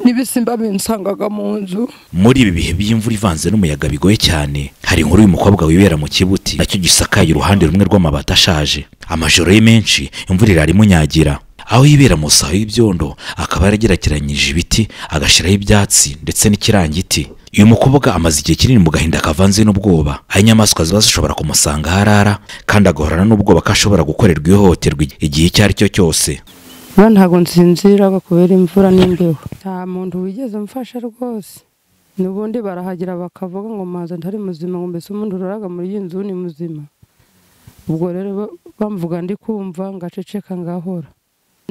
n'ibisimba binsangaga mu nzu muri ibi bihe by'imvura ivanze n'umuyaga bigoye cyane hari inkuru y'umukobwa wibera mu kibuti nacyo gisakaye uruhande rumwe rw'amabati ashaje amajoro ye menshi imvura irara imunyagira aho yibera mu saha y'ibyondo akaba yaragerekeranyije ibiti agashyiraho ibyatsi ndetse n'ikirangiti uyu mukobwa amaze igihe kinini mu gahinda kavanze n'ubwoba aho inyamaswa ziba zishobora kumusanga aho arara kandi agahorana n'ubwoba ko ashobora gukorerwa ihohoterwa igihe icyo ari cyo cyose rero ntabwo nsinzira kubera imvura n'imbeho nta muntu wigeze umfasha rwose n'ubundi barahagera bakavuga ngo maze ntari muzima ngo mbese umuntu uraraga muri iyi nzu ni muzima ubwo rero bamvuga ndi kumva ngaceceka ngahora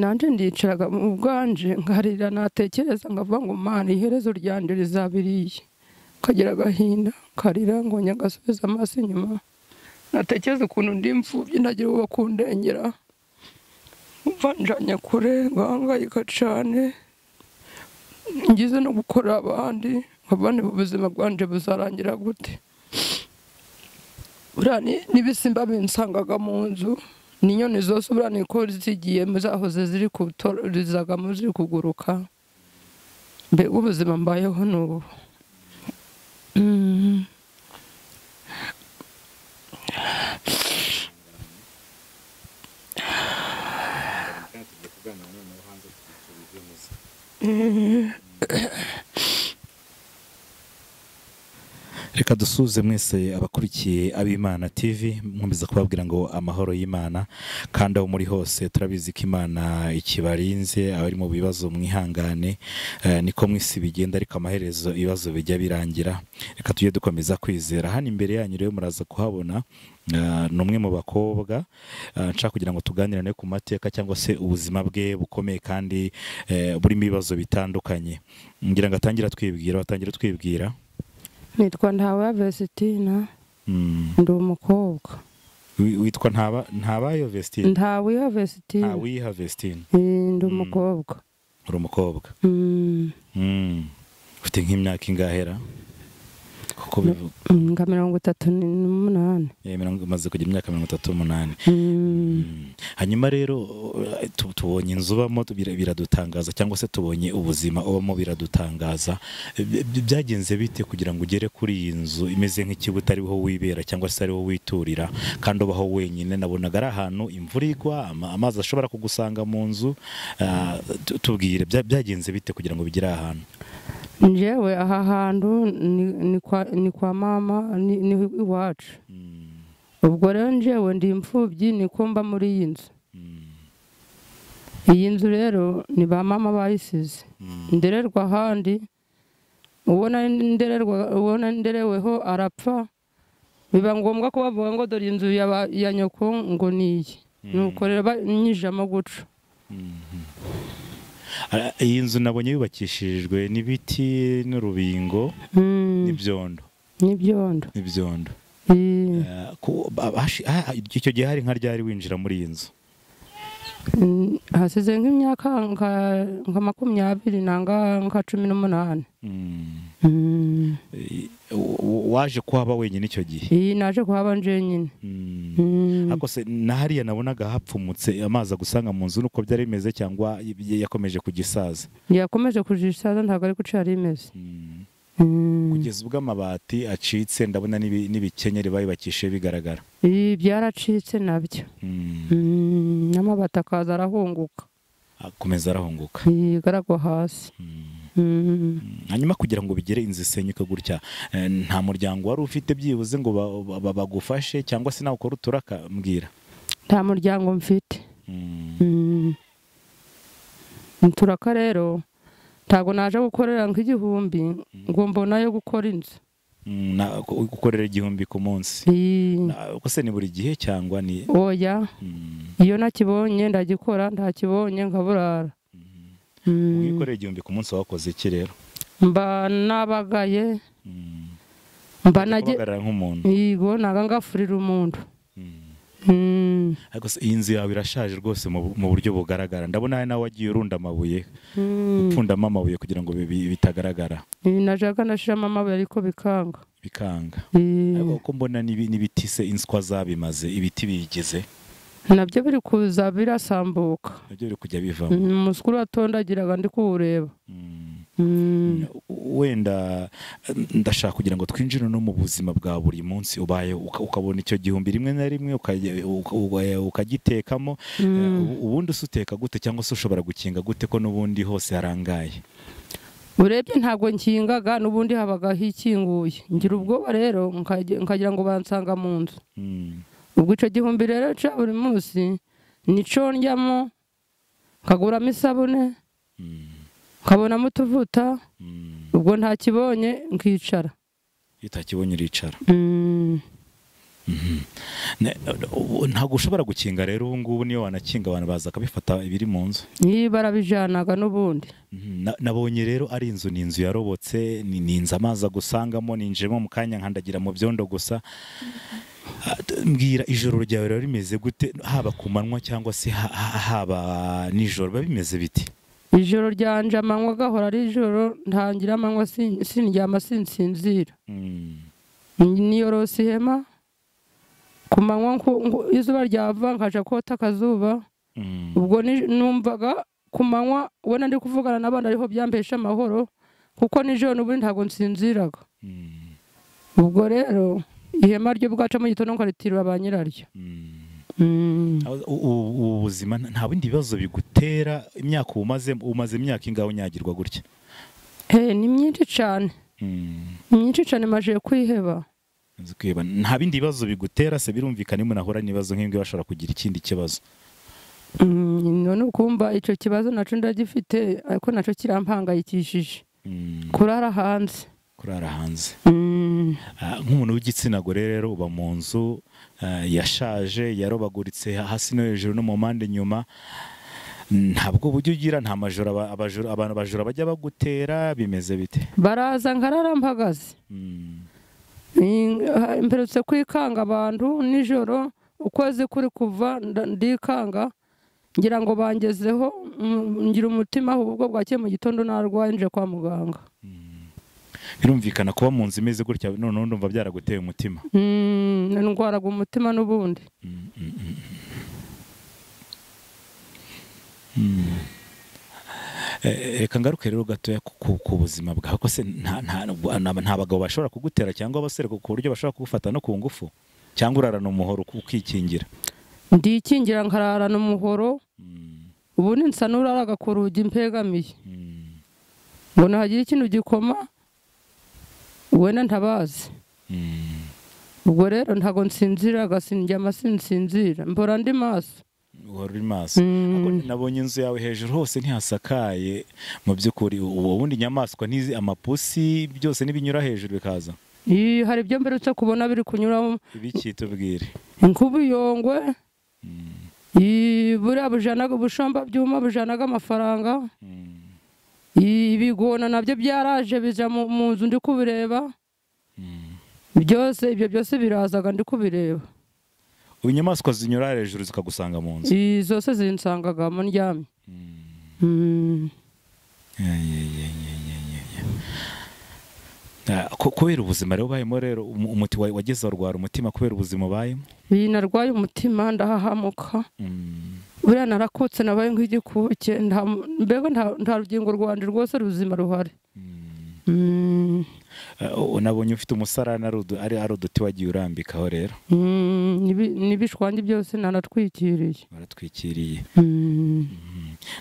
nanjye ndicaraga mu bwanje nkarira natekereza nkavuga ngo mana iherezo ryanjye rizabiriye ukagira agahinda karira ngo nyagasubiza amaso inyuma natekereza ukuntu ndi imfubyi nagira uwo bakundengera mvanjanye kure ngahangayika cyane ngize no gukora abandi abandi mu buzima bwanjye buzarangira gute buriya ni- n'ibisimba binsangaga mu nzu n'inyoni zose buriya niko zigiye zahoze ziri gutorizagamo ziri kuguruka mbega ubuzima mbayeho ni ubu Mm. reka dusuhuze mwese abakurikiye ab'imana tv nkomeza kubabwira ngo amahoro y'imana kandi aho muri hose turabizi ko imana ikibarinze abari mu bibazo mwihangane eh, niko mu isi bigenda ariko amaherezo ibibazo bijya birangira reka tujye dukomeza kwizera hano imbere yanyu rero muraza kuhabona eh, ni umwe mu bakobwa eh, nshaka kugira ngo tuganirane ku mateka cyangwa se ubuzima bwe bukomeye kandi eh, burimo ibibazo bitandukanye ngira ngo atangire atwibwira atangire twibwira nitwa ntawe vestina Mm. ndi umukobwa Wi- witwa ntaba ntabayo vestine ntawe vestina ntawiha vestine ndi umukobwa uri umukobwa Mm. Mm. ufite nk'imyaka ingahera kuko bivu- Mm, nka mirongo itatu n'umunani eh, mirongo- umaze kugira imyaka mirongo itatu n'umunani Mm. Mm. hanyuma rero eh, tu- tubonye inzu ubamo tu- bira- biradutangaza cyangwa se tubonye ubuzima ubamo biradutangaza Bi- bi- byagenze bite kugira ngo ugere kuri iyi nzu imeze nk'ikibuti ariho wibera cyangwa se ariho witurira kandi ubaho wenyine nabonaga ari ahantu imvura igwa ama- amazi ashobora kugusanga mu nzu Ah, tu- tubwire bya- byagenze bite kugira ngo bigere aha hantu njyewe aha hantu ni- ni kwa- ni kwa mama ni ni iwacu Mm, ubwo rero njyewe ndi imfubyi niko mba muri iyi nzu mm, iyi nzu rero ni ba mama bayisize mm, ndererwa ahandi uwo nari ndererwa- uwo nari ndereweho arapfa biba ngombwa ko bavuga ngo dore inzu ya ba- ya nyoko ngo ni iyi nuko rero banyijamo guca mm. Ah, iyi nzu nabonye yubakishijwe n'ibiti n'urubingo Mm, n'ibyondo n'ibyondo n'ibyondo Eh, Eh, ku- ba- hashi- ah, icyo gihe hari nka ryari winjira muri iyi nzu Mm, hasize nk'imyaka nka- nka makumyabiri nanga nka cumi n'umunani Mm. Mm, Eh, w- w- waje kuhaba wenyine icyo gihe iyi naje kuhaba njyenyine Mm. Mm, ariko se na hariya nabonaga hapfumutse amazi agusanga mu nzu nuko byari bimeze cyangwa y- yakomeje kugisaza yakomeje kujisaza ntabwo ari guca yari imeze Mm. Mm, kugeza ubwo amabati acitse ndabona n'ibi- n'ibikenyeri bayubakishije bigaragara ibi byaracitse nabyo Mm. Mm, n'amabati akaza arahunguka akomeza arahunguka igaragwa hasi Mm. Mm, hanyuma kugira ngo bigere inzu isenyuke gutya eh, nta muryango wari ufite byibuze ngo ba- ba- bagufashe cyangwa se nawe ukora uturaka mbwira nta muryango mfite Mm. Mm. turaka rero ntabwo naje gukorera nk'igihumbi ngo mbonayo gukora inzu Mm, na- ku- gukorera igihumbi ku munsi Eh, Na- ubwo se ni buri gihe cyangwa ni oya Mm, iyo nakibonye ndagikora ntakibonye nkaburara Mm. ubwo iyo ukorera igihumbi ku munsi wakoze iki rero mba nabagaye Mm, mba ujya nage kubagarira nk'umuntu yego naga ngafurira umuntu Mm. Mm. ariko se iyi nzu yawe irashaje rwose mu bu- mu buryo bugaragara ndabona hari nawe wagiye urunda amabuye Mm. upfundamo amabuye kugira ngo bi- bi- bitagaragara Eh, najaga nashiramo amabuye ariko bikanga bikanga Eh, ariko uko mbona n'ibi- n'ibiti se inswa zabimaze ibiti biyigize nabyo biri kuza birasambuka nabyo biri kujya bivamo Mm, umusikuru watondagiraga ndi kuwureba Mm. Mm, wenda eh, ndashaka kugira ngo twinjire no mu buzima bwa buri munsi ubaye uka- ukabona icyo gihumbi rimwe na rimwe ukajya- uka- uka- ukagitekamo Eh, ubu- ubundi se uteka gute cyangwa se ushobora gukinga gute ko n'ubundi hose harangaye urebye ntabwo nkingaga n'ubundi habaga hikinguye ngira ubwoba rero nkajya- nkagira ngo bansanga mu nzu Mm. ubwo icyo gihumbi rero cya buri munsi nico ndyamo nkaguramo isabune Mm. nkabonamo utuvuta Mm. ubwo ntakibonye nkicara iyo utakibonye uricara Mm, Ne- ubu- ntabwo ushobora gukinga rero ubu ngubu niyo wanakinga abantu baza bakabifata ibiri mu nzu niba barabijanaga n'ubundi Mhm. Na- nabonye rero ari inzu ni inzu yarobotse ni ni inzu amazi agusangamo ninjiyemo mu kanya nkandagira mu byondo gusa Ah, d- mbwira ijoro ryawe riba rimeze gute haba ku manywa cyangwa se ha- ha- haba nijoro biba bimeze biti ijoro ryanje amanywa agahora ari ijoro ntangira amanywa sin- sindyama sinsinzira Mm. niyorosa ihema ku manywa nku- nku- izuba ryava nkaja kota akazuba Mm. ubwo ni- numvaga ku manywa ubona ndi kuvugana n'abandi ariho byampesha amahoro kuko nijoro n'ubundi ntabwo nsinziraga Mm. ubwo rero ihema ryo bwaca mu gitondo nkaritirura ba nyiraryo Mm. Mm. Aho- u- u- ubu buzima nta- nta bindi bibazo bigutera imyaka umaze umaze imyaka ingahe unyagirwa gutya Eh, ni myinshi cyane Mm. ni myinshi cyane maje kwiheba Nzi kwiheba. nta bindi bibazo bigutera se birumvikana iyo munahura n'ibibazo nk'ibyo bashobora kugira ikindi kibazo Mm, none ukumva icyo kibazo nacyo ndagifite ariko nacyo kirampangayikishije Mm. kurara hanze kurara hanze Mm. Ah, nk'umuntu w'igitsina gore rero uba mu nzu ah, yashaje yarobaguritse hasi no hejuru no mu mpande inyuma ntabwo uburyo ugira nta majoro aba- abajura- abantu abajura bajya bagutera bimeze bite baraza nkarara mpagaze Mm. Ni- mperutse kwikanga abantu nijoro ukwezi kuri kuva nda- ndikanga ngira ngo bangezeho mm, ngira umutima aho ubwo bwakeye mu gitondo narwaye nje kwa muganga birumvikana kuba mu nzu imeze gutya noneho ndumva byaraguteye umutima Mm, ndwaraga umutima n'ubundi Mm, mm, mm. Mm. Eh, reka ngaruke rero gatoya ku- ku ku buzima bwawe ko se nta nta- nta- nta bagabo bashobora kugutera cyangwa abasore ku buryo bashobora kugufata no ku ngufu cyangwa urarana umuhoro uku- ukikingira ndikingira nkararana umuhoro Mm, ubundi nsa n'uraraga ku rugi mpegamiye mm, ngo nahagira ikintu gikoma wenda ntabazi mm. ubwo rero ntabwo nsinziraga sindyama sinsinzira mbora ndi maso uhora uri maso Mm. Ariko nabonye inzu yawe hejuru hose ntihasakaye mu by'ukuri ubu bundi inyamaswa ntizi amapusi byose n'ibinyura hejuru bikaza Ii, hari ibyo mberutse kubona biri kunyuramo ibiki tubwire nk'ubuyongwe Ii, buriya bujanaga ubushomba byuma bujanaga amafaranga Mm, Ii, ibigona nabyo byaraje bija mu mu nzu ndi kubireba mm. byose ibyo byose birazaga ndi kubireba ubu inyamaswa zinyura hejuru zikagusanga mu nzu Ii, zose zinsangagamo ndyamye Mm. Mm. Ya, ya, ya, ya, ya, ya, ya. Ah, ko- kubera ubuzima rero ubayemo rero umu- umuti wa- wageze warwara umutima kubera ubuzima ubayemo Ii, narwaye umutima ndahahamuka Mm, buriya narakutse nabaye nk'igikuke nta mu- mbega nta- nta rugingo rwanje rwose ruzima ruhari mm. Mm. Ah, u- nabonye ufite umusarani ari udu- ari ari uduti wagiye urambikaho rero Mm, n'ibi- n'ibishwangi byose naratwikiriye baratwikiriye Mm.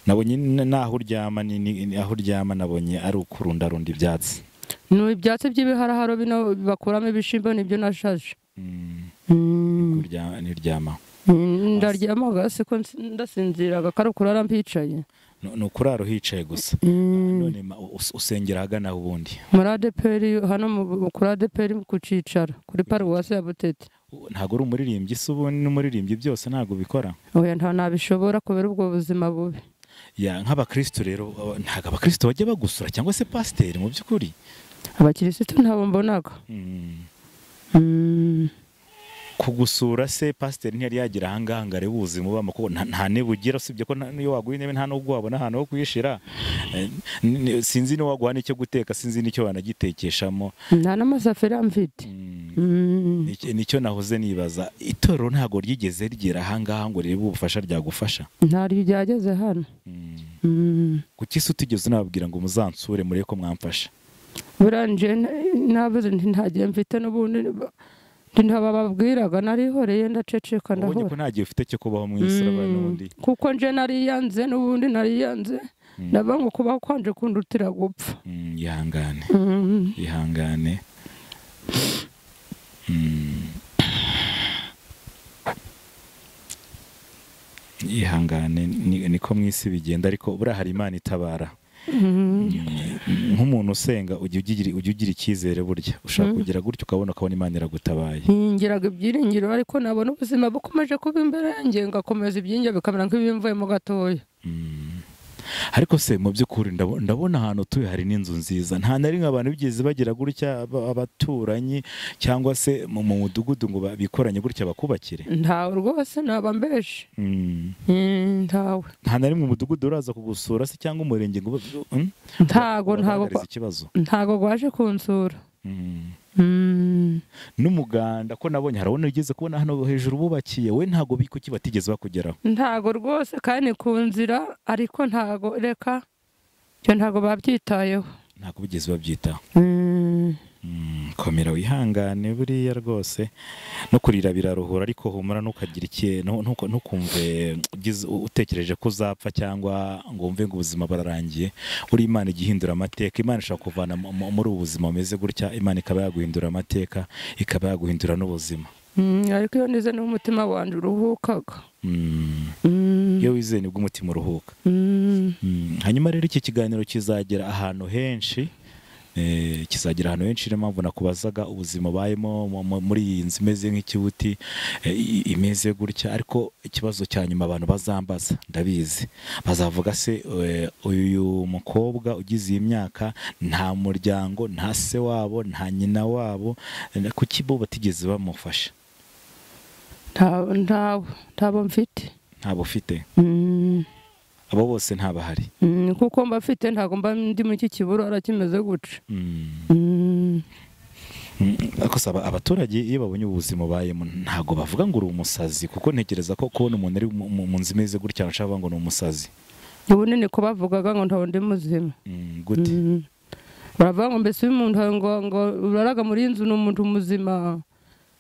nabonye n- n'aho uryama ni- ni- aho uryama nabonye ari ukurundarunda ibyatsi ni ibyatsi by'ibiharaharo bino bakuramo ibishimbo nibyo nashaje Mm, Mm. urya- niryama Mm, ndaryamaga siko ndasinziraga kari ukurara mpicaye Ni- ni ukurara uhicaye gusa Mm. none ma- us- usengera ahagana aho ubundi muri adeperi hano mu- kuri adeperi ku cicaro kuri paruwasi ya butete ntabwo uri umuririmbyi se ubu n'umuririmbyi byose ntabwo bikora oya nta nabishobora kubera ubwo buzima bubi ya nk'abakristo rero aba- ntabwo abakristo bajya bagusura cyangwa se pasiteri mu by'ukuri abakirisitu ntabo mbonaga Mm. Mm. kugusura se pasiteri ntiyari yagira ahangaha ngo arebe ubuzima ubamo kuko nta- nta ntebe ugira usibye ko nta- n'iyo waguha intebe nta n'ubwo wabona ahantu ho kuyishyira Eh, n- n- sinzi niyo waguha n'icyo guteka sinzi n'icyo wanagitekeshamo nta n'amasafuriya mfite Mm. Mm. Iki- nicyo nahoze nibaza itorero ntabwo ryigeze rigera ahangaha ngo rirebe ubufasha ryagufasha ntaryo ryageze hano Mm. Mm. kuki se utigeze unababwira ngo muzansure murebe ko mwamfasha buriya nje nabuze nti ntagiye mfite n'ubundi nti ntabababwiraga narihoreye ndaceceka ubonye ko ndahora nta gihe ufite cyo kubaho mu isi urabona n'ubundi kuko nje nariyanze n'ubundi nariyanze ndavuga ngo kubaho kwanje kundutira gupfa Mm, ihangane Mm. ihangane Mm. ihangane ni- niko mu isi bigenda ariko buriya hari imana itabara nk'umuntu usenga ujya ugira- ujya ugira icyizere burya ushaka kugira gutya ukabona ukabona imana iragutabaye hingiraga ibyiringiro ariko nabona ubuzima bukomeje kuba imbere yanjye ngakomeza ibyinjye bikamera nk'ibimvuyemo gatoya Mm. ariko se mu by'ukuri ndabo- ndabona ahantu utuye hari n'inzu nziza nta na rimwe abantu bigeze bagira gutya aba- abaturanyi cyangwa se mu mu mudugudu ngo ba- bikoranye gutya bakubakire ntawe rwose naba mbeshe Mm. Mm, ntawe nta na rimwe umudugudu uraza kugusura se cyangwa umurenge ngo mm? ntago ntago ubagaragarize ikibazo ntago rwaje kunsura Mm. Mm. n'umuganda ko nabonye harabona ugeze kubona hano hejuru bubakiye we ntago bikuki batigeze bakugeraho ntago rwose kandi ni ku nzira ariko ntago reka ibyo ntago babyitayeho ntago bigeze babyitaho Mm. Mm, komera wihangane buriya rwose no kurira biraruhura ariko humura ntukagire ikintu ntuko- ntukumve ugize- utekereje ko uzapfa cyangwa ngo wumve ngo ubuzima burarangiye buri imana ijya ihindura amateka imana ishobora kuvana mu- mu- muri ubu buzima bumeze gutya imana ikaba yaguhindura amateka ikaba yaguhindura n'ubuzima Mm, ariko iyo nize niho umutima wanjye uruhukaga Mm, Mm. iyo wizeye nibwo umutima uruhuka Mm. Mm, hanyuma rero iki kiganiro kizagera ahantu henshi eh, kizagera ahantu henshi niyo mpamvu nakubazaga ubuzima ubayemo mu- mu- muri iyi nzu imeze nk'ikibuti eh, i- imeze gutya ariko ikibazo cya nyuma abantu bazambaza ndabizi bazavuga se eh, uyu mukobwa ugize iyi myaka nta muryango nta se wabo nta nyina wabo eh, kuki bo batigeze bamufasha ntawe ntawe ntabo mfite ntabwo ufite Mm. abo bose ntabahari Mm, kuko mba mfite ntabwo mba ndi mu iki kibura arakimeze gutya Mm. Mm. Mm, ariko se aba- abaturage iyo babonye ubu buzima ubayemo ntabwo bavuga ngo uri umusazi kuko ntekereza ko kubona umuntu ari mu- mu mu nzu imeze gutya bashaka kuvuga ngo ni umusazi ubundi niko bavugaga ngo ntawe ndi muzima Mm, gute Mm. baravuga ngo mbese uyu muntu ngo ngo uraraga muri iyi nzu ni umuntu muzima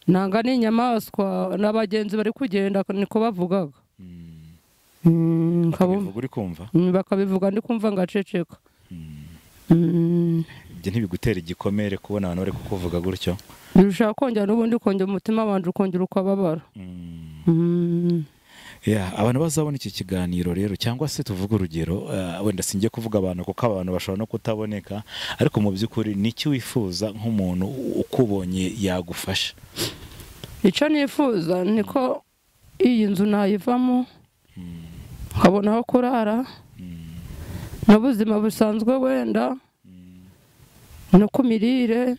nanga ni inyamaswa n'abagenzi bari kugenda niko bavugaga Mm, Mm, nkabumva- bakabivuga uri kumva Mm, bakabivuga ndi kumva ngaceceka Mm, Mm. ibyo ntibigutera igikomere kubona abantu bari kukuvuga gutyo birushaho kongera n'ubundi kongera umutima wanjye ukongera ukababara Mm, Mm. yeah, abantu bazabona iki kiganiro rero cyangwa se tuvuge urugero eh, wenda singiye kuvuga abantu kuko abantu bashobora no kutaboneka ariko mu by'ukuri ni iki wifuza nk'umuntu ukubonye yagufasha icyo nifuza niko iyi nzu nayivamo nkabona aho kurara Mm, n'ubuzima busanzwe wenda no ku mirire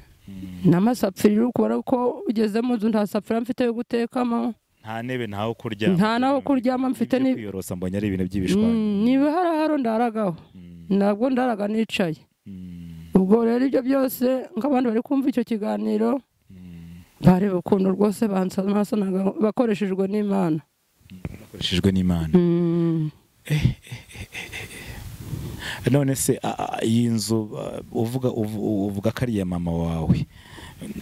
n'amasafuriya uri kubona ko ugeze mu nzu nta safuriya mfite yo gutekamo nta ntebe ntaho kuryama nta n'aho kuryama mfite ibyo ni kwiyorosa mbonye ari ibintu by'ibishwanya Mm, niba hari aharo ndaragaho Mm, ntabwo ndaraga nicaye mm, ubwo rero ibyo byose nk'abandi bari kumva icyo kiganiro mm. bareba ukuntu rwose bansanaga bakoreshejwe n'imana bakoreshejwe n'imana Mm. none se a- a- iyi nzu a, uvuga uvu- uvuga ko ari iya mama wawe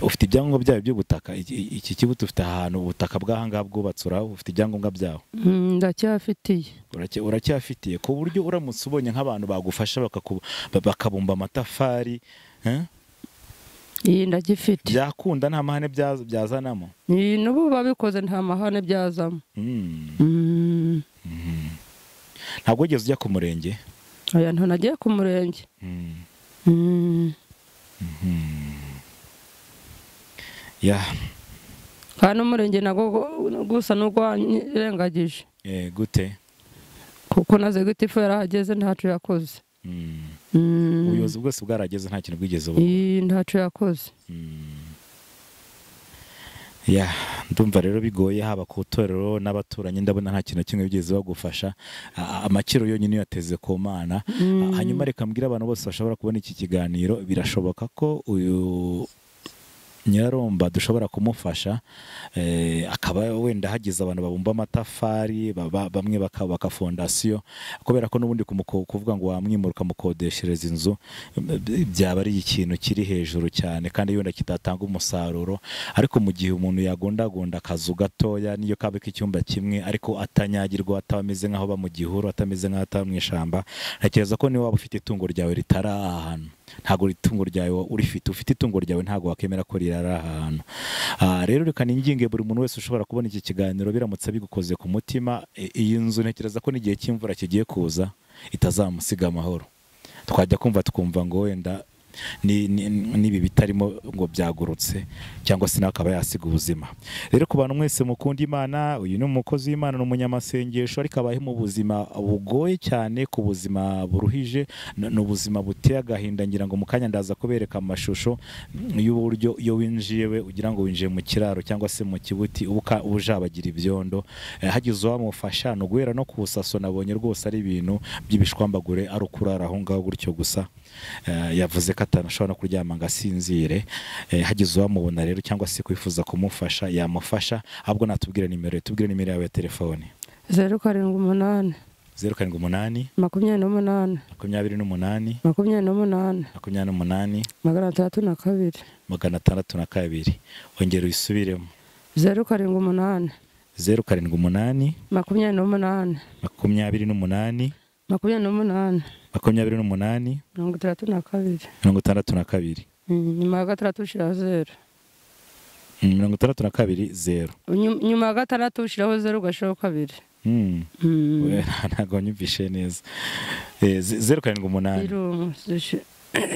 ufite ibyangombwa byayo by'ubutaka Iki- iki kibuti ufite ahantu ubutaka bw'ahangaha bwubatse uraho ufite ibyangombwa byaho Mm, ndacyafitiye Uracya- uracyafitiye ku buryo uramutse ubonye nk'abantu bagufasha bakaku- ba- bakabumba amatafari eh? iyi ndagifite byakunda nta mahane bya- byazanamo iyi n'ubu babikoze nta mahane byazamo Mm. Mm. ntabwo wigeze ujya ku murenge oya nto nagiye ku murenge Mm. Mm. ya kandi umurenge nago gu- gusa n'urwanyirengagije eh, gute kuko naze giti ifu yarahageze ntacyo yakoze Mm. Mm. ubuyobozi bwose bwarageze nta kintu bwigeze ubu iyi ntacyo yakoze ya ndumva rero bigoye haba ku itorero n'abaturanyi ndabona nta kintu na kimwe bigeze bagufasha A- amakiro yonyine uyateze ku mana Mm. hanyuma reka mbwire abantu bose bashobora kubona iki kiganiro birashoboka ko uyu nyiraromba dushobora kumufasha eh, akaba wenda hagize abantu babumba amatafari baba- bamwe bakubaka fondasiyo kubera ko n'ubundi kumuko- kuvuga ngo wamwimura ukamukodeshereza inzu eh, byaba ari ikintu kiri hejuru cyane kandi yenda kitatanga umusaruro ariko mu gihe umuntu yagondagonda akazu gatoya niyo kaba k'icyumba kimwe ariko atanyagirwa ataba ameze nk'aho aba mu gihuru atameze nk'aho ataba mu ishyamba ntekereza ko niba waba ufite itungo ryawe ritari aha hantu ntabwo itungo ryawe urifite ufite itungo ryawe ntabwo wakemera ko rirara aha hantu Ah, rero reka ninginge buri muntu wese ushobora kubona iki kiganiro biramutse bigukoze ku mutima i- iyi nzu ntekereza ko n'igihe cy'imvura kigiye kuza itazamusiga amahoro twajya kumva tukumva ngo wenda ni- ni- n'ibi bitarimo ngo byagurutse cyangwa se nawe akaba yasiga ubuzima rero ku bantu mwese mukunda imana uyu ni umukozi w'imana ni umunyamasengesho ariko abayeho mu buzima bugoye cyane ku buzima buruhije n- ni ubuzima buteye agahinda ngira ngo mu kanya ndaza kubereka amashusho y'uburyo iyo winjiye we ugira ngo winjiye mu kiraro cyangwa se mu kibuti uba uka- uba ujabagira ibyondo Eh, hagize uwamufasha ni uguhera no ku busaso nabonye rwose ari ibintu by'ibishwambagure ari ukurara aho ngaho gutyo gusa Eh, yavuze ko atanashobora no kuryama ngo asinzire Eh, hagize uwamubona rero cyangwa se kwifuza kumufasha yamufasha ahubwo natubwire nimero ye tubwire nimero yawe ya telefone zeru karindwi umunani zeru karindwi umunani makumyabiri n'umunani makumyabiri n'umunani makumyabiri n'umunani makumyabiri n'umunani magana atandatu na kabiri magana atandatu na kabiri ongera uyisubiremo zeru karindwi umunani zeru karindwi umunani makumyabiri n'umunani makumyabiri n'umunani makumyabiri n'umunani makumyabiri n'umunani mirongo itandatu na kabiri mirongo itandatu na kabiri Mm, nyuma ya gatandatu ushyiraho zeru Mm, mirongo itandatu na kabiri zeru Nyu- nyuma ya gatandatu ushyiraho zeru ugashyiraho kabiri Mm. Mm. We, ntabwo nyumvishe neza Eh, ze- zeru karindwi umunani Zero, zishi-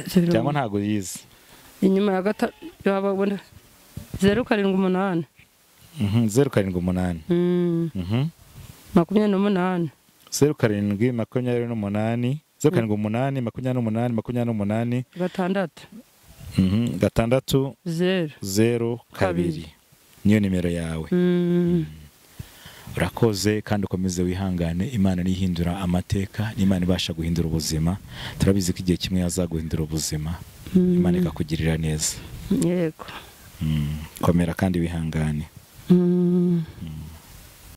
zero. cyangwa ntabwo yize inyuma ya gatatu zeru karindwi umunani Mhm, zeru karindwi umunani Mm, Mhm. makumyabiri n'umunani zeru karindwi makumyabiri n'umunani zeru karindwi umunani makumyabiri n'umunani makumyabiri n'umunani gatandatu Mhm, gatandatu zeru zeru kabiri Kabiri. niyo nimero yawe Mm, urakoze kandi ukomeze wihangane imana nihindura amateka n'imana ibasha guhindura ubuzima turabizi ko igihe kimwe yazaguhindura ubuzima Mm. imana ikakugirira neza yego Mm. komera kandi wihangane Mm, Mm.